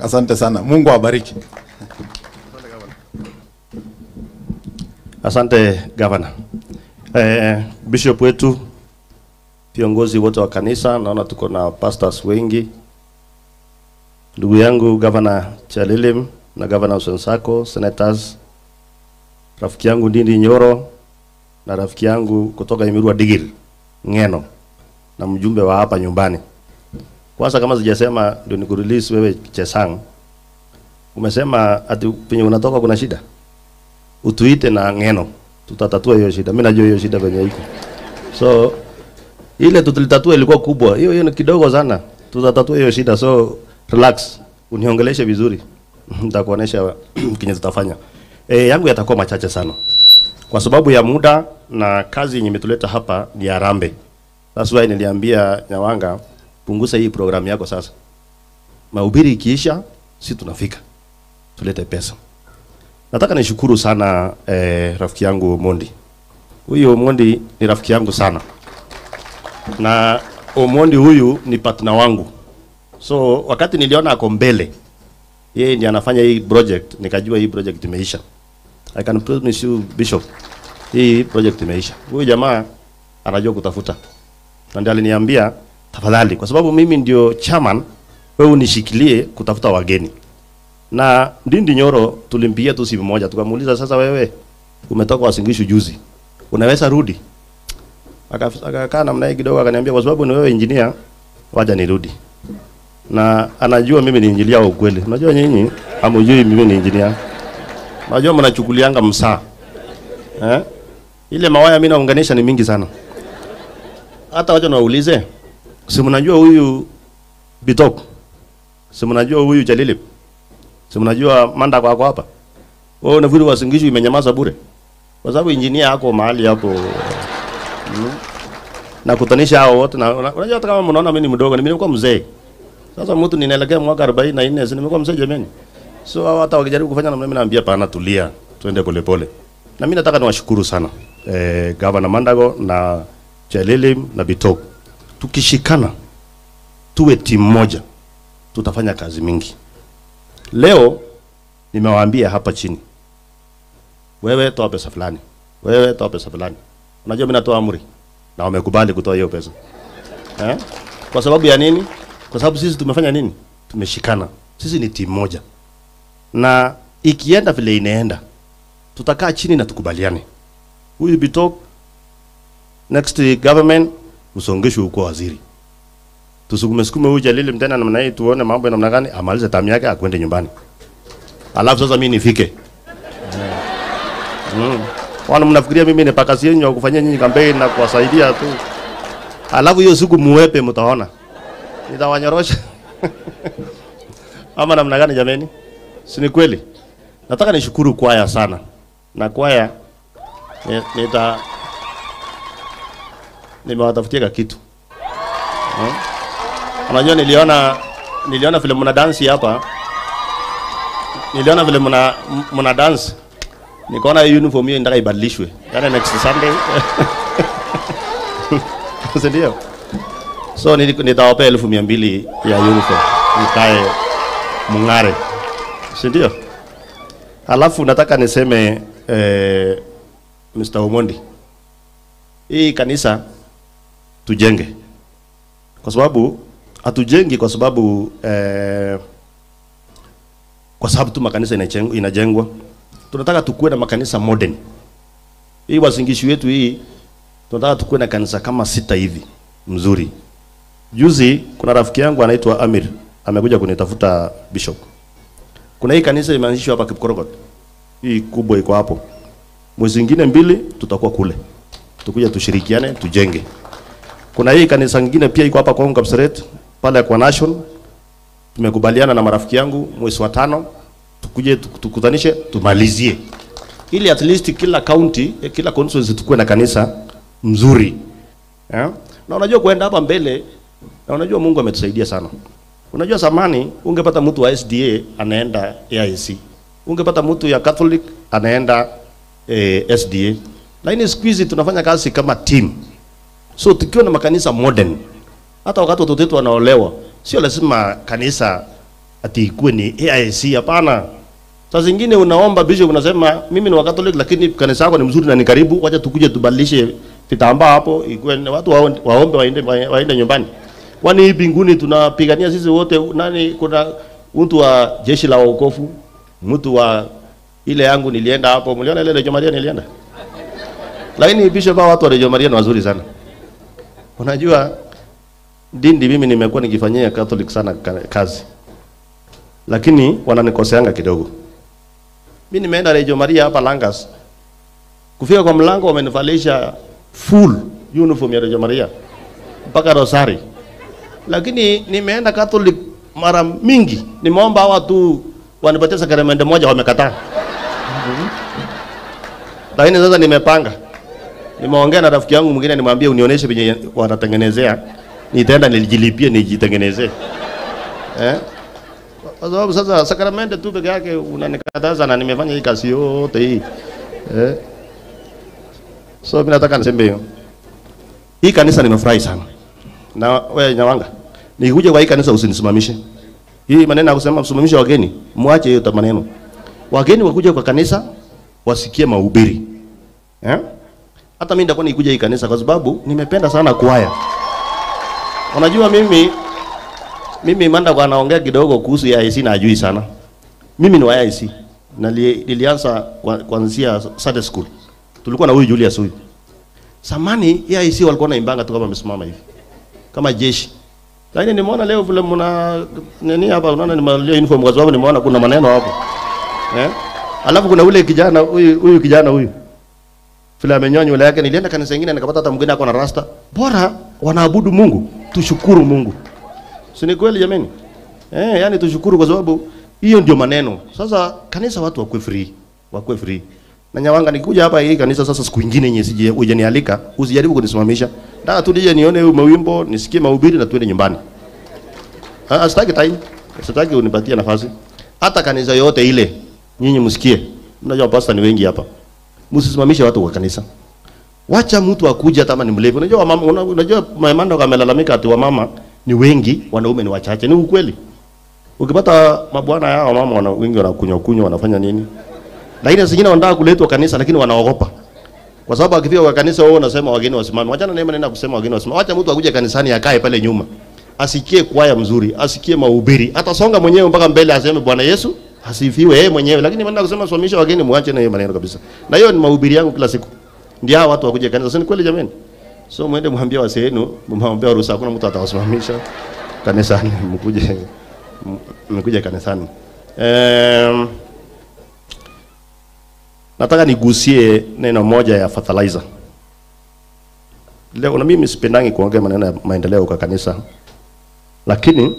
Asante sana, Mungu awabariki. Asante gavana. Eh, bishop wetu, viongozi wote wa kanisa, naona tuko na pastors wengi, ndugu yangu gavana Chalilim na gavana Usensako, senators, rafiki yangu Ndindi Nyoro na rafiki yangu kutoka Imirua Digir Ngeno na mjumbe wa hapa nyumbani. Kwanza kama sijasema ndio nikurelease wewe Chesang. Umesema ati penye unatoka kuna shida utuite na ngeno tutatatua hiyo shida. Mimi najua hiyo shida penye iko, so ile tulitatua ilikuwa kubwa, hiyo hiyo ni kidogo sana, tutatatua hiyo shida, so relax, uniongeleshe vizuri nitakuonesha kinye tutafanya. E, yangu yatakuwa machache sana kwa sababu ya muda na kazi yenye imetuleta hapa ni Harambee. That's why niliambia Nyawanga, punguza hii programu yako sasa, mahubiri ikiisha, si tunafika tulete pesa. Nataka nishukuru sana eh, rafiki yangu Omondi. Huyu Omondi ni rafiki yangu sana, na Omondi huyu ni partner wangu, so wakati niliona ako mbele, yeye ndiye anafanya hii project, nikajua hii project imeisha. I can promise you Bishop, hii project imeisha. Huyu jamaa anajua kutafuta, na ndiye aliniambia tafadhali, kwa sababu mimi ndio chairman, wewe unishikilie kutafuta wageni na Ndindi Nyoro tulimpigia tu simu moja, tukamuuliza sasa, wewe umetoka Wasingishu juzi, unaweza rudi? Aka- Akakaa namna hii kidogo, akaniambia kwa sababu ni wewe engineer, wacha nirudi. Na anajua mimi ni engineer wa ukweli. Unajua nyinyi hamjui mimi ni engineer, unajua mnachukulianga msaa eh? Ile mawaya mimi naunganisha ni mingi sana. Hata wacha niwaulize, si mnajua huyu Bitok, si mnajua huyu Jalilip Si mnajua manda kwako hapa? Wewe unafikiri Wasingishu imenyamaza bure? Kwa sababu injinia yako mahali hapo. Mm. Na kutanisha hao wote na una- unajua hata kama mnaona mimi ni mdogo, mimi nimekuwa mzee. Sasa mtu ninaelekea mwaka 44, si nimekuwa mzee jamani. So hao hata wakijaribu kufanya namna mimi naambia pana tulia, twende polepole. Na mimi nataka niwashukuru sana eh, Governor Mandago na Chelilim na Bitok. Tukishikana tuwe timu moja, tutafanya kazi mingi. Leo nimewaambia hapa chini, wewe toa pesa fulani, wewe toa pesa fulani. Unajua mimi natoa amri na wamekubali kutoa hiyo pesa eh? Kwa sababu ya nini? Kwa sababu sisi tumefanya nini? Tumeshikana, sisi ni timu moja, na ikienda vile inaenda, tutakaa chini na tukubaliane. Huyu Bitok next government usongeshwe huko waziri tusukume sukume huyu Jalili tena namna hii, tuone mambo ya namna gani, amalize tamu yake akwende nyumbani, alafu sasa mimi nifike. Mm. Wana mnafikiria mimi ni pakasi yenu ya kufanyia nyinyi kampeni na kuwasaidia tu, alafu hiyo siku muwepe, mtaona nitawanyorosha ama namna gani? Jameni, si ni kweli? Nataka nishukuru kwaya sana, na kwaya ni- nita nimewatafutia ka kitu hmm? Unajua niliona niliona vile mna dance hapa. Niliona vile mna mna dance. Nikaona hii uniform hiyo inataka ibadilishwe. Yaani next Sunday. Si ndio? So nili- nitawapea elfu mia mbili ya uniform. Mkae mung'are. Si ndio? Alafu nataka niseme eh, Mr. Omondi. Hii kanisa tujenge kwa sababu hatujengi kwa sababu eh, kwa sababu tu makanisa inajengwa, inajengwa. Tunataka tukuwe na makanisa modern. Hii Wasingishu yetu hii tunataka tukuwe na kanisa kama sita hivi mzuri. Juzi kuna rafiki yangu anaitwa Amir amekuja kunitafuta bishop. Kuna hii kanisa imeanzishwa hapa Kipkorogot. Hii kubwa iko hapo. Mwezi mwingine mbili tutakuwa kule. Tukuja tushirikiane tujenge. Kuna hii kanisa nyingine pia iko hapa Kongo Kapseret pale kwa Nation. Tumekubaliana na marafiki yangu mwezi wa tano tukuje tuk- tukutanishe tumalizie, ili at least kila county eh, kila constituency tukue na kanisa mzuri yeah? Na unajua kuenda hapa mbele, na unajua Mungu ametusaidia sana. Unajua zamani ungepata mtu wa SDA anaenda AIC, ungepata mtu ya Catholic anaenda eh, SDA, lakini siku hizi tunafanya kazi kama team. So tukiwa na makanisa modern, hata wakati watoto wetu wanaolewa, sio lazima kanisa ati ikuwe ni AIC. Hapana. Saa zingine unaomba bishop, unasema mimi ni wa Catholic, lakini kanisa yako ni mzuri na ni karibu, wacha tukuje tubadilishe vitambaa hapo, ikuwe ni watu waombe, waombe waende, waende nyumbani. Kwani hii mbinguni tunapigania sisi wote? Nani, kuna mtu wa jeshi la wokovu, mtu wa ile yangu nilienda hapo, mliona ile Rejo Maria nilienda, lakini bishop, hao watu wa Rejo Maria ni wazuri sana. Unajua Ndindi, mimi nimekuwa nikifanyia Catholic sana ka- kazi, lakini wananikoseanga kidogo. Mimi nimeenda Rejo Maria hapa Langas, kufika kwa mlango wamenivalisha full uniform ya Rejo Maria mpaka rosari, lakini nimeenda Catholic mara mingi, nimeomba hawa tu wanipatie sakramenti moja, wamekataa. Lakini sasa nimepanga, nimeongea na rafiki yangu mwingine, nimwambie unionyeshe venye wanatengenezea, nitaenda nilijilipie nijitengenezee eh? Kwa sababu sasa sakramenti tu peke yake unanikataza, na nimefanya hii kazi yote hii eh? So mimi nataka niseme hiyo, hii kanisa nimefurahi sana na wewe Nyawanga, nikikuja kwa hii kanisa usinisimamishe. Hii maneno ya kusema msimamishe wageni, mwache hiyo ta maneno. Wageni wakuja kwa kanisa wasikie mahubiri. Eh? Hata mimi nitakuwa nikuja hii kanisa kwa sababu nimependa sana kwaya. Unajua mimi mimi manda kwa naongea kidogo kuhusu ya IC na ajui sana. Mimi ni wa IC. Na li- nilianza kwa- kuanzia Sunday school. Tulikuwa na huyu Julius huyu. Samani ya IC walikuwa naimbanga tu kama wamesimama hivi. Kama jeshi. Lakini nimeona leo vile mna nini hapa unaona nimevalia uniform kwa sababu nimeona kuna maneno hapo. Eh? Alafu kuna ule kijana huyu huyu kijana huyu. Vile amenyoa nywele yake nilienda kanisa lingine nikapata hata mwingine ako na rasta. Bora wanaabudu Mungu. Tushukuru Mungu. Si ni kweli jameni? Eh, yani tushukuru kwa sababu hiyo ndio maneno. Sasa kanisa watu wakuwe free. Wakuwe free. Na Nyawanga nikikuja hapa hii kanisa sasa siku nyingine yenye sije hujanialika, usijaribu kunisimamisha. Nataka tu nije nione huyu mawimbo, nisikie mahubiri na tuende nyumbani. Ah, sitaki time. Sitaki unipatie nafasi. Hata kanisa yote ile nyinyi msikie. Mnajua pastor ni wengi hapa. Msisimamishe watu kwa kanisa. Wacha mtu akuje hata kama ni mlevi. Unajua wamama, una- unajua mamando kamelalamika ati wamama ni wengi, wanaume ni wachache. Ni ukweli. Ukipata mabwana yao mama wana, wengi wanakunywa kunywa wanafanya nini? Lakini zingine wanataka kuletwa kanisa lakini wanaogopa. Kwa sababu akifika kwa kanisa wao wanasema wageni wasimame. Wachana na maneno ya kusema wageni wasimame. Wacha mtu akuje kanisani akae pale nyuma. Asikie kwaya mzuri, asikie mahubiri. Atasonga mwenyewe mpaka mbele aseme Bwana Yesu asifiwe yeye mwenyewe. Lakini maneno ya kusema simamisha wageni muache na hiyo maneno kabisa. Na hiyo ni mahubiri yangu kila siku. Ndio hao watu wakuje kanisa. Si ni kweli jameni? So mwende mwambie wasee wenu, mwambie ruhusa hakuna mtu atawasimamisha kanisani mkuje m- mkuje kanisani. Um, nataka nigusie neno moja ya fertilizer. Leo na mimi sipendangi kuongea maneno ya maendeleo kwa kanisa, lakini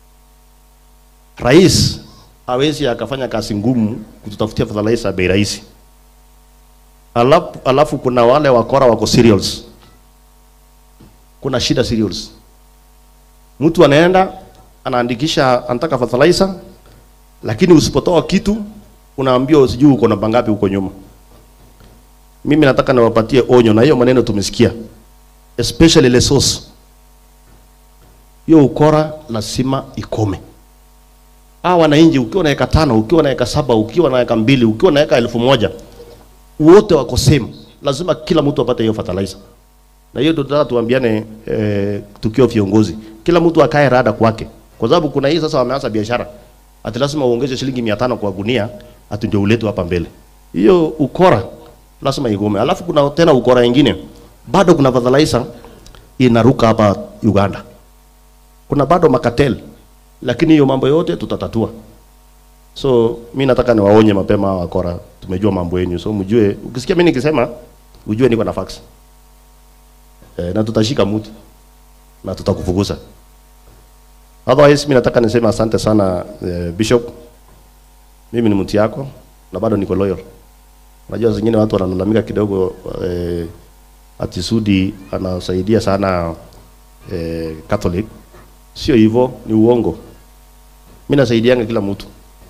rais hawezi akafanya kazi ngumu kututafutia fertilizer ya bei rahisi. Alafu, alafu kuna wale wakora wako cereals, kuna shida cereals. Mtu anaenda anaandikisha anataka fertilizer, lakini usipotoa kitu unaambiwa usijui uko namba ngapi huko nyuma. Mimi nataka niwapatie onyo, na hiyo maneno tumesikia, especially Lesos. Hiyo ukora lazima ikome. Hawa wananchi, ukiwa na eka tano, ukiwa na eka saba, ukiwa na eka mbili, ukiwa na eka elfu moja, wote wako same. Lazima kila mtu apate hiyo fertilizer. Na hiyo tunataka tuambiane eh, tukiwa viongozi, kila mtu akae rada kwake, kwa sababu kuna hii sasa wameanza biashara ati lazima uongeze shilingi mia tano kwa gunia ati ndio uletwe hapa mbele. Hiyo ukora lazima igome. Alafu kuna tena ukora ingine, bado kuna fertilizer inaruka hapa Uganda, kuna bado makatel, lakini hiyo mambo yote tutatatua. So mi nataka niwaonye mapema hawa wakora, tumejua mambo yenu, so mjue, ukisikia mimi nikisema ujue niko na fax e, na tutashika mtu na tutakufukuza. Otherwise mimi nataka niseme asante sana eh, Bishop. Mimi ni mtu yako na bado niko loyal. Unajua zingine watu wanalalamika kidogo eh, ati Sudi anasaidia sana eh, Catholic. Sio hivyo, ni uongo. Mimi nasaidianga kila mtu.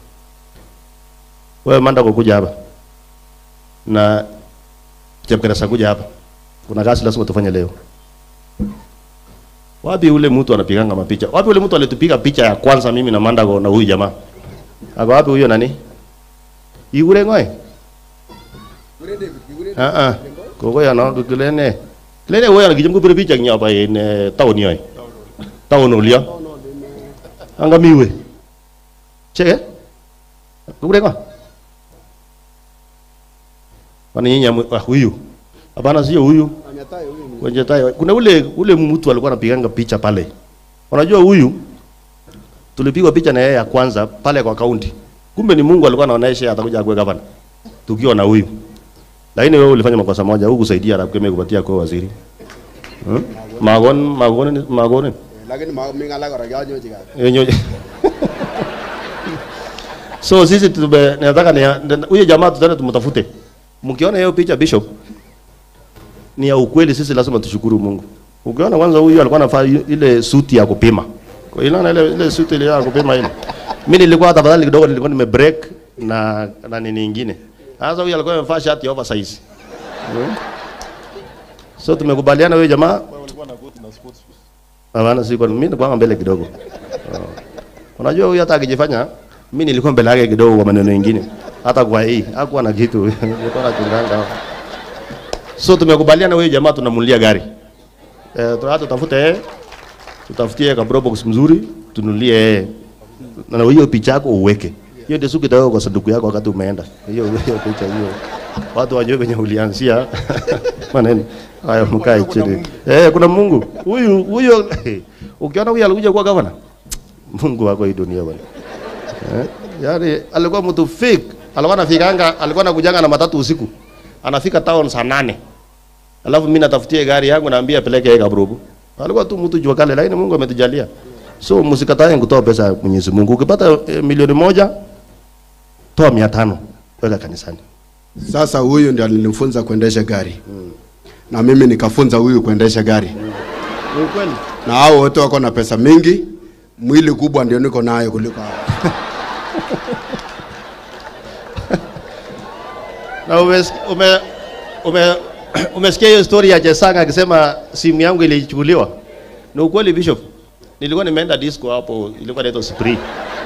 Wewe manda kwa kuja hapa. Na Chepkeresa kuja hapa. Kuna kazi lazima tufanye leo. Wapi ule mtu anapiganga mapicha? Wapi ule mtu alitupiga picha ya kwanza mimi na Mandago na huyu jamaa? Ako wapi huyo nani? Igure ngoe? Ah ah. Koko ya no kilene. Kilene wewe anakijum kupira picha nya ba in town yoy. Town ulia. Anga miwe. Cheke? Kugure ngo? Kwani nyinyi amu- ah, huyu? Hapana sio huyu. Kwenye tai. Kuna ule ule mtu alikuwa anapiganga picha pale. Unajua huyu tulipigwa picha na yeye ya kwanza pale kwa kaunti. Kumbe ni Mungu alikuwa anaonesha atakuja akuwe gavana. Tukiwa na huyu. Lakini wewe ulifanya makosa moja, hukusaidia na kukemea kupatia kwa waziri. Hmm? Magon magon magon. lakini ma- mi ng'alek kora kianyochi kazi Yenyo. So sisi tume nataka ni huyo jamaa tutaenda tumtafute. Mkiona hiyo picha Bishop ni ya ukweli, sisi lazima tushukuru Mungu. Ukiona kwanza huyu alikuwa anafaa ile suti ya kupima. Kwa hiyo na ile ile suti ile ya kupima ile. Mimi nilikuwa tafadhali kidogo nilikuwa nime break na na nini nyingine. Sasa huyu alikuwa amevaa shati ya oversize. Hmm? So tumekubaliana huyo jamaa Hapana, si kwa mimi nilikuwa mbele kidogo. Unajua huyu hata akijifanya mimi nilikuwa mbele yake kidogo kwa maneno mengine. Hata kwa hii hakuwa na kitu. Nilikuwa na chunganga. So tumekubaliana huyu jamaa tunamulia gari. Eh, tunataka tutafute yeye. Tutafutie ka bro box mzuri, tunulie yeye. Na hiyo picha yako uweke. Hiyo ndio suki kwa sanduku yako wakati umeenda. Hiyo hiyo picha hiyo. Watu wajue kwenye ulianzia maneno. Haya mkae chini. Eh, kuna Mungu. Huyu huyo ukiona huyu alikuja kuwa gavana. Mungu wako hii dunia bwana. Eh? Yaani alikuwa mtu fake. Alikuwa anafikanga, alikuwa anakujanga na matatu usiku. Anafika town saa nane. Alafu mimi natafutie gari yangu naambia peleke yeye Kabrubu. Alikuwa tu mtu jua kale lakini Mungu ametujalia. So msikatae kutoa pesa ya Mwenyezi Mungu. Ukipata eh, milioni moja toa 500 weka kanisani. sasa huyu ndio nilimfunza kuendesha gari na mimi nikafunza huyu kuendesha gari Ni ukweli. na hao wote wako na pesa mingi mwili kubwa ndio niko nayo kuliko hao Na umes, ume, ume, umesikia hiyo story ya Jesanga akisema simu yangu ilichukuliwa. Ni ukweli Bishop. Nilikuwa nimeenda disco hapo, ilikuwa inaitwa Spree.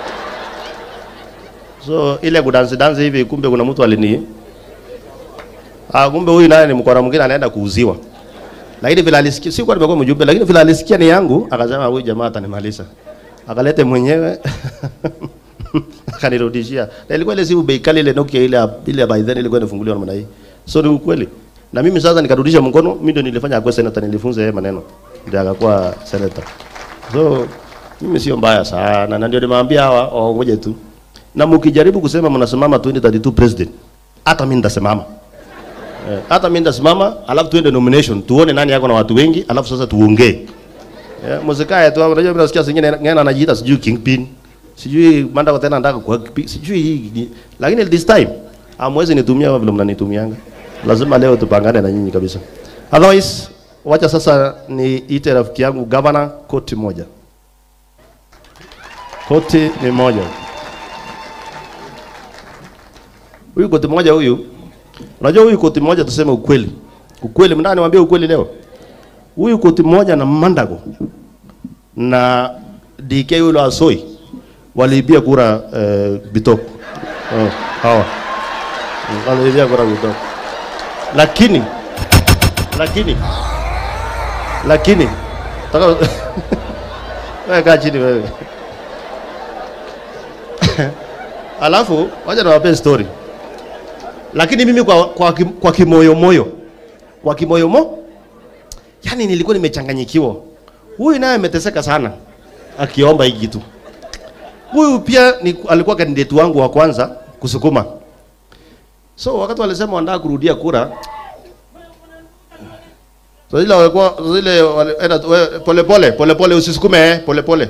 So ile kudansi dansi hivi, kumbe kuna mtu alini Ah, kumbe huyu naye ni mkora mwingine anaenda kuuziwa. Lakini vile alisikia, si kwa nimekuwa mjumbe, lakini vile alisikia ni yangu, akasema huyu jamaa atanimaliza. Akalete mwenyewe akanirudishia. Na ilikuwa ile simu bei kali ile Nokia ile ya- ile ya by then ilikuwa inafunguliwa namna hii. So ni ukweli. Na mimi sasa nikarudisha mkono, mimi ndio nilifanya akwe senator, nilifunza yeye maneno. Ndio akakuwa senator. So mimi sio mbaya sana na ndio nimewambia hawa waongoje tu. Na mkijaribu kusema mnasimama 2032 president, hata mimi nitasimama. Eh, hata mimi nitasimama, alafu tuende nomination, tuone nani yako na watu wengi, alafu sasa tuongee. Yeah, msikae tu unajua mimi nasikia zingine ngena anajiita sijui kingpin. Sijui manda tena nataka kwa sijui hii ni- lakini this time amwezi nitumia kama vile mnanitumianga. Lazima leo tupangane na nyinyi kabisa. Otherwise wacha sasa niite rafiki yangu governor koti moja. Koti ni moja. Huyu koti moja huyu Unajua huyu koti moja tuseme ukweli. Ukweli mnani niwaambie ukweli leo. Huyu koti moja na Mandago na DK yule wa Soi waliibia kura eh, Bitok. Oh, hawa. Waliibia kura Bitok. Lakini lakini lakini taka wewe kaa chini wewe. Alafu wacha niwape story lakini mimi kwa, kwa, kim- kwa kimoyo moyo kwa kimoyo mo yani nilikuwa nimechanganyikiwa huyu naye ameteseka sana akiomba hii kitu huyu pia ni, alikuwa kandidati wangu wa kwanza kusukuma so wakati walisema wanataka kurudia kura so ile walikuwa so ile wale- enda tu- we- pole pole pole pole usisukume eh, pole pole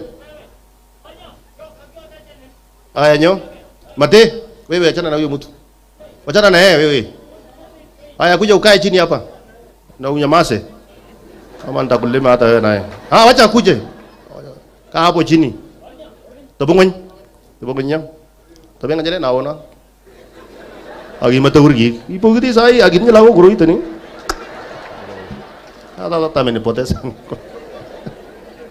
aya nyo mate wewe achana na huyo mtu Wachana na yeye wewe. Haya kuja ukae chini hapa. Na unyamase. Kama nitakulima hata wewe naye. Ah wacha kuje. Kaa hapo chini. Tobongon. Tobongon nyam. Tobenga jale naona. Agi mata urgi. Ipo gidi sai agi ni lawo guru itani. Hata hata menipoteza.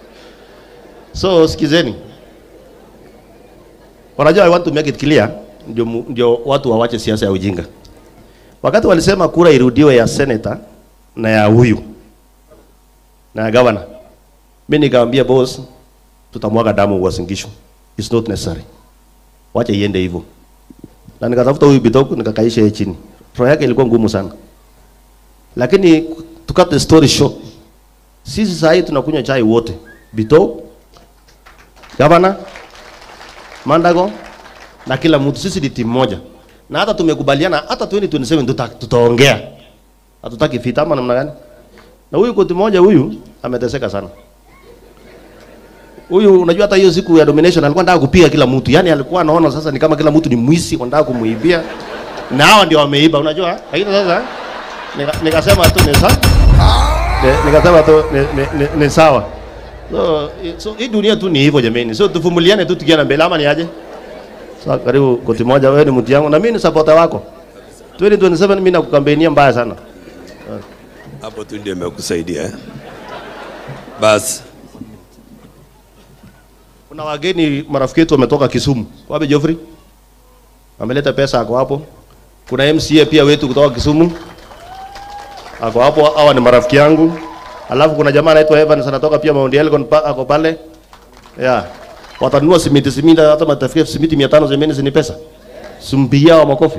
So sikizeni, wanajua I want to make it clear, ndio, mu- ndio watu wawache siasa ya ujinga. Wakati walisema kura irudiwe ya senator na ya huyu na ya governor, mimi nikamwambia boss, tutamwaga damu Uasin Gishu, it's not necessary, wacha iende hivyo. Na nikatafuta huyu Bitoku nikakaisha yeye chini, roho yake ilikuwa ngumu sana, lakini to cut the story short, sisi saa hii tunakunywa chai wote, Bitoku gavana Mandago na kila mtu, sisi ni timu moja, na hata tumekubaliana hata 2027 tuta, tutaongea, hatutaki vita ama namna gani. Na huyu koti moja huyu ameteseka sana. Huyu unajua, hata hiyo siku ya domination alikuwa anataka kupiga kila mtu, yani alikuwa anaona sasa ni kama kila mtu ni mwizi, wanataka kumuibia, na hawa ndio wameiba, unajua. Lakini sasa nika- nikasema tu ni sawa, Ni- nikasema tu ni, ni, ni, ni sawa. So, i- so hii dunia tu ni hivyo jameni, so tuvumiliane tu tukienda mbele, ama ni aje? Sasa karibu koti moja, wewe ni mtu yangu na mimi ni supporter wako. 2027 mimi nakukambenia mbaya sana. hapo tu ndio imekusaidia eh? Basi Kuna wageni marafiki wetu wametoka Kisumu. Wapi Geoffrey? Ameleta pesa ako hapo. Kuna MCA pia wetu kutoka Kisumu. Ako hapo, hawa ni marafiki yangu. Alafu kuna jamaa anaitwa Evans anatoka pia Mount Elgon pa, ako pale. Yeah. Watanunua simiti simiti hata matafikia simiti 500 zemeni zini pesa. Sumpigia wa makofi.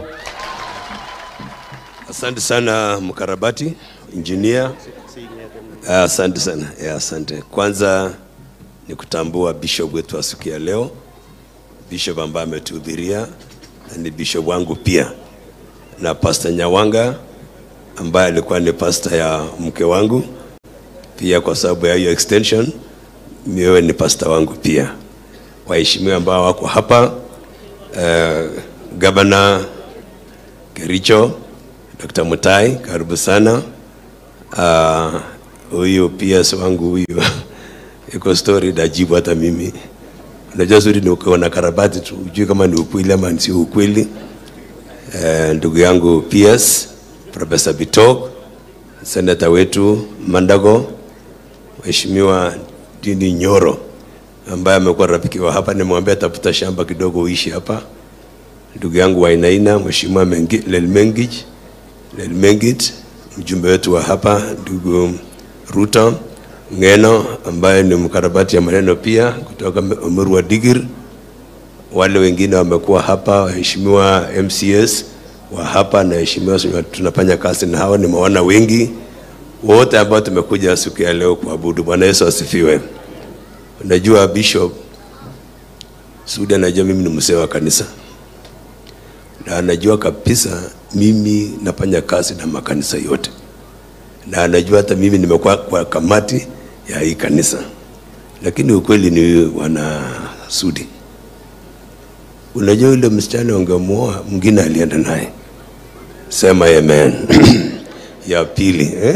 asante sana mkarabati engineer. Ah, Asante sana yeah, asante. Kwanza ni kutambua bishop wetu wa siku ya leo, bishop ambaye ametuhudhuria na ni bishop wangu pia, na pastor Nyawanga ambaye alikuwa ni pastor ya mke wangu pia, kwa sababu ya hiyo extension, wewe ni pastor wangu pia. Waheshimiwa ambao wako hapa uh, gavana Kericho, Dr. Mutai, karibu sana. Ah, Huyu PS wangu huyu iko story najibu hata mimi. Unajua zuri ni ukiwa na karabati tu, ujui kama ni ukweli ama sio ukweli. Eh, ndugu yangu PS Professor Bitok, senata wetu Mandago, Mheshimiwa Dini Nyoro ambaye amekuwa rafiki wa hapa, nimwambia tafuta shamba kidogo uishi hapa. Ndugu yangu Wainaina, Mheshimiwa Mengi- Lelmengij Lelmengit, mjumbe wetu wa hapa, ndugu Ruto Ngeno ambaye ni mkarabati ya maneno pia kutoka Umuru wa Digir. Wale wengine wamekuwa hapa, waheshimiwa MCS wa hapa na waheshimiwa tunafanya kazi na hawa, nimeona wengi wote ambao tumekuja siku ya leo kuabudu. Bwana Yesu asifiwe. Unajua Bishop Sudi anajua mimi ni mzee wa kanisa na anajua kabisa mimi nafanya kazi na makanisa yote, na anajua hata mimi nimekuwa kwa kamati ya hii kanisa, lakini ukweli ni wana Sudi, unajua yule msichana ungemuoa mwingine alienda naye, sema amen. ya pili eh?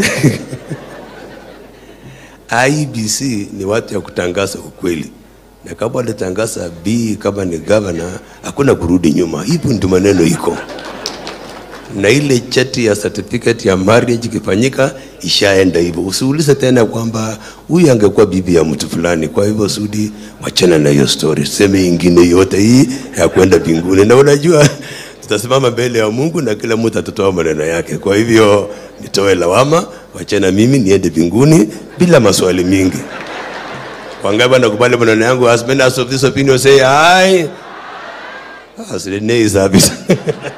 IBC ni watu ya kutangaza ukweli, na kama walitangaza B kama ni governor, hakuna kurudi nyuma. Hivyo ndio maneno iko, na ile cheti ya certificate ya marriage ikifanyika ishaenda hivyo. Usiulize tena kwamba huyu angekuwa bibi ya mtu fulani. Kwa hivyo Sudi, wachana na hiyo story, seme ingine yote hii ya kwenda mbinguni, na unajua tutasimama mbele ya Mungu na kila mtu atatoa maneno yake. Kwa hivyo nitoe lawama, wachana mimi niende mbinguni bila maswali mingi. Wangapi wanakubali maneno yangu? As many as of this opinion say aye. As the nay service.